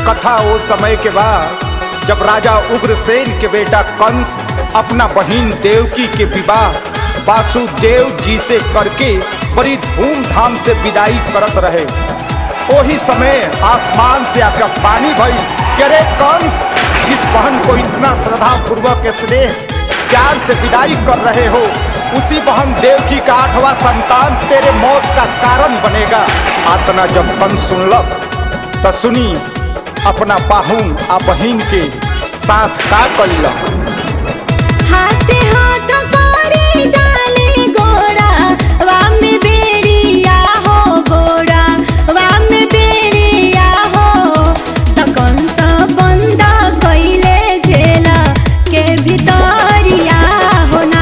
कथा वो समय के बाद जब राजा उग्रसेन के बेटा कंस अपना बहिन देवकी के विवाह वासुदेव जी से करके बड़ी धूमधाम से विदाई करत रहे वही समय आसमान से आकाशवाणी भई कि अरे कंस जिस बहन को इतना श्रद्धा पूर्वक स्नेह प्यार से विदाई कर रहे हो उसी बहन देवकी का आठवां संतान तेरे मौत का कारण बनेगा आतना जब कंस सुनलक तो सुनी अपना पाहुन आ बहिन के साथ का कइलक हाथे हाथ करे डाले गोरा वाम बेड़िया हो गोरा वाम बेड़िया हो त कंस बंद कइले जेला के भितरिया होना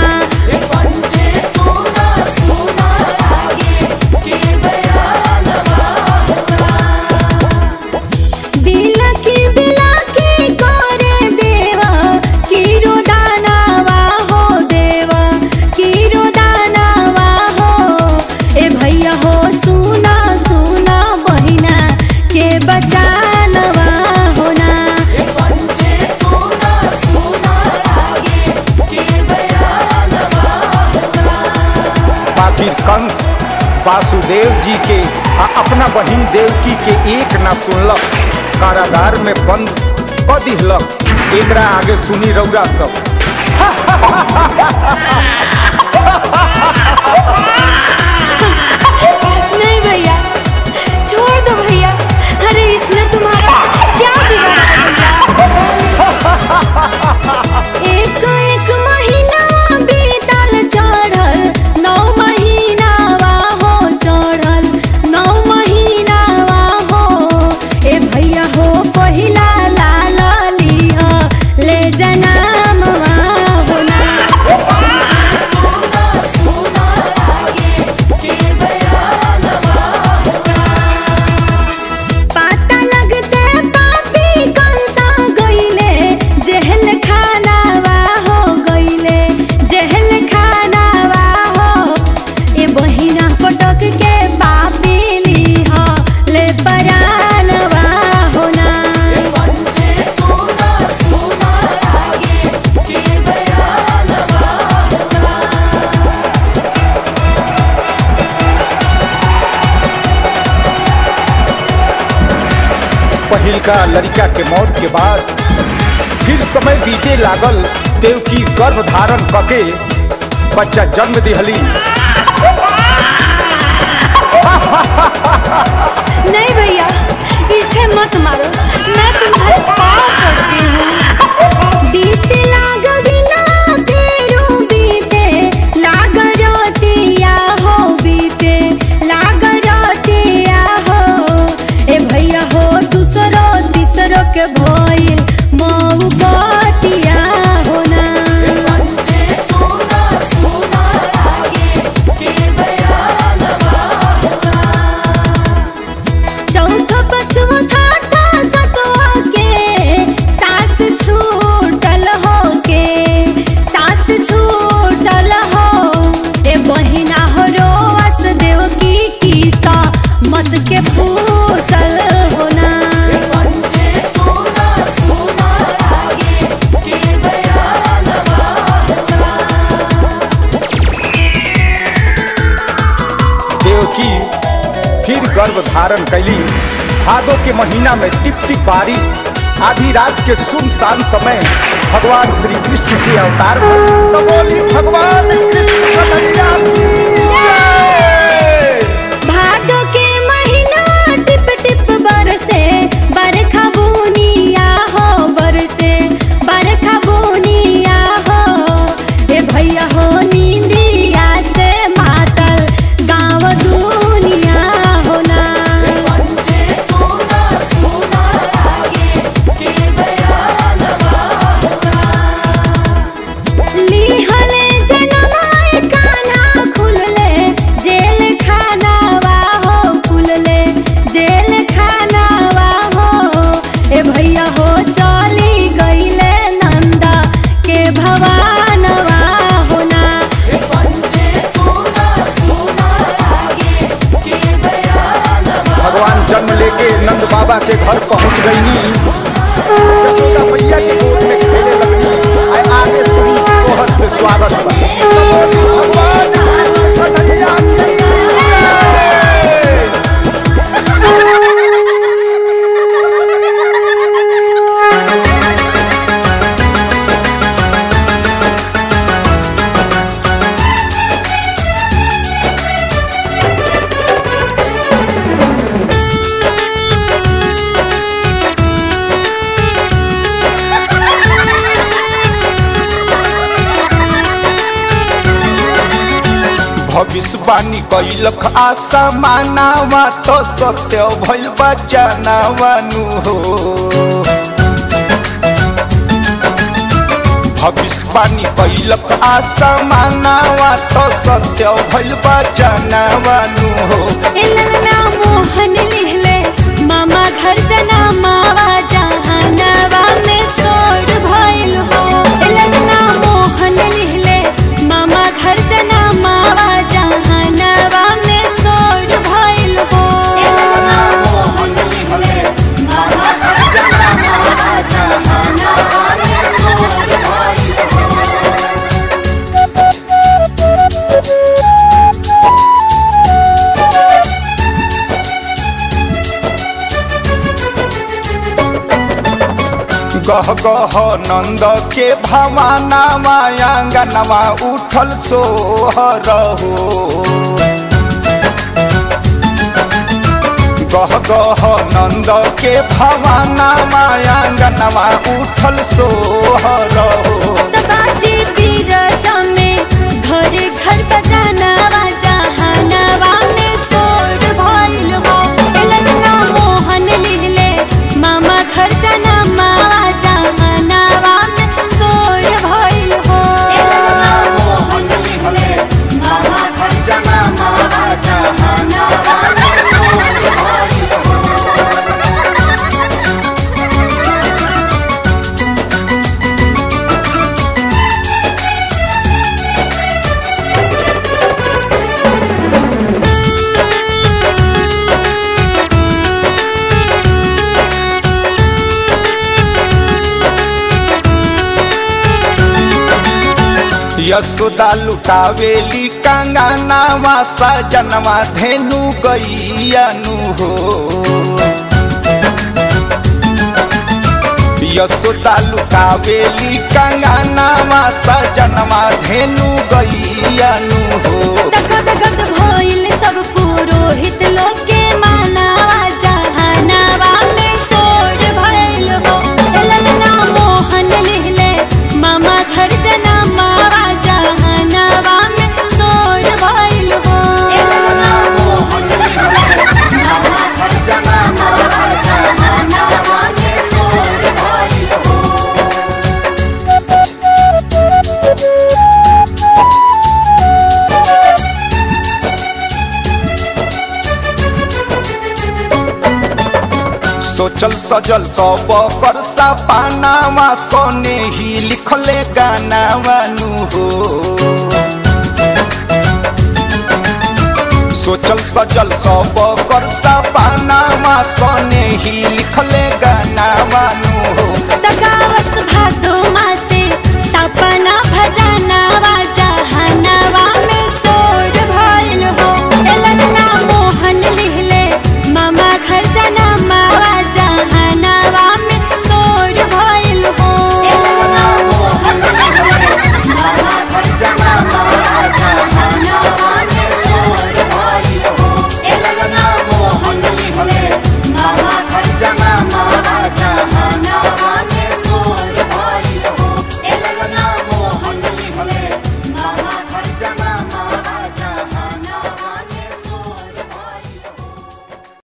बिलकी बिलकी करे देवा किरो दानवा हो देवा किरो दानवा हो ए भैया हो सुना सुना बहिना के बचानवा होना बाकी कंस वासुदेव जी के आ अपना बहिन देवकी के एक ना सुनलक कारागार में बंद क दिहलक एकरा आगे सुनी रौरा सब नहीं भैया छोड़ दो भैया अरे इसने तुम्हारा क्या बिगाड़ा भैया एक एक महीना बीतल चढ़ल नौ महीना हो चढ़ल नौ महीना हो ए भैया हो पहिला लाल लिह ले जनाम होना पाता लगते पापी कंसा गइले जेहल खानावा हो गइले जेहल खानावा हो ए बहिना पटक के पापी लीह ले परानवा होना पहिलका लड़का के मौत के बाद फिर समय बीते लागल देवकी गर्भ धारण कके बच्चा जन्म दिहली नहीं भैया इसे मत मारो मैं तुम्हारे पाँव पड़ती हूँ बीते लाग दिना फेरू बीते लाग रोतिया हो बीते लाग रोतिया हो ए भैया हो दूसरो तीसरो के भइल मऊ बतिया होना चौथा पछवा ठाठा सतवा के सास छूटल हो के सास छूटल हो ए बहिना हो रोस देव की कीसा मत के फूटल होना देवकी फिर गर्भ धारण कैली भादो के महीना में टिप टिप बारिश आधी रात के सुनसान समय भगवान श्री कृष्ण के अवतार भइल। तो बोली भगवान कृष्ण कन्हैया की जय। भादो के महीना टिप टिप बरसे बरखा बुनिया हो बरसे बरखा बुनिया हो ए भैया हो नींदिया से मातल गाँव दुनिया होना लिहले जनमाय कान्हा खुल के नंद बाबा के घर पहुंच गईनी यशोदा मैया के गोद में खेले लगनी आय आगे सुनी सोहर से स्वागत बा भगवान कृष्ण कन्हैया की जय। भविष्यवाणी कैलक आशा मानावा तो सत्य भइल बचानावानु हो भविष्यवाणी कैलक आशा मानावा तो सत्य भइल बचानावानु हो इलना मोहन लिहले मामा घर जना मावा जहानवा में सोड भइल हो इलना मोहन लिहले मामा घर जना मावा जहानवा में सोड भइल हो इलना मोहन लिहले मामा घर जना मावा जहानवा में सोड भइल हो गह गह नंद के भवाना मायांगनवा उठल सोहर हो गह गह नंद के भवाना मायांगनवा उठल सोहर हो बाजे बीरजा में घरे घर बजानवा जहानवा में सोड भइल हो ललना मोहन लिहले मामा घर जना मावा जहानवा में सोड भइल हो ललना मोहन लिहले मामा घर जना मावा जहानवा में सोड भइल हो यशोदा लुटावेली कंगनावा सजनवा धेनु गैयानु हो यशोदा लुटावेली कंगनावा सजनवा धेनु गैयानु हो दगद गद भइल सब पुरोहित लोग के मानावा जहानावा में सोड भइल हो ललना मोहन लिहले मामा घर जना मावा जहानावा में सोड भइल हो ललना मोहन लिहले मामा घर जना मावा जहानावा में सोड भइल हो सोचल सजल सब कर सपानावा सोने ही लिखले गानावानु हो सोचल सजल सब कर सपानावा सोने ही लिखले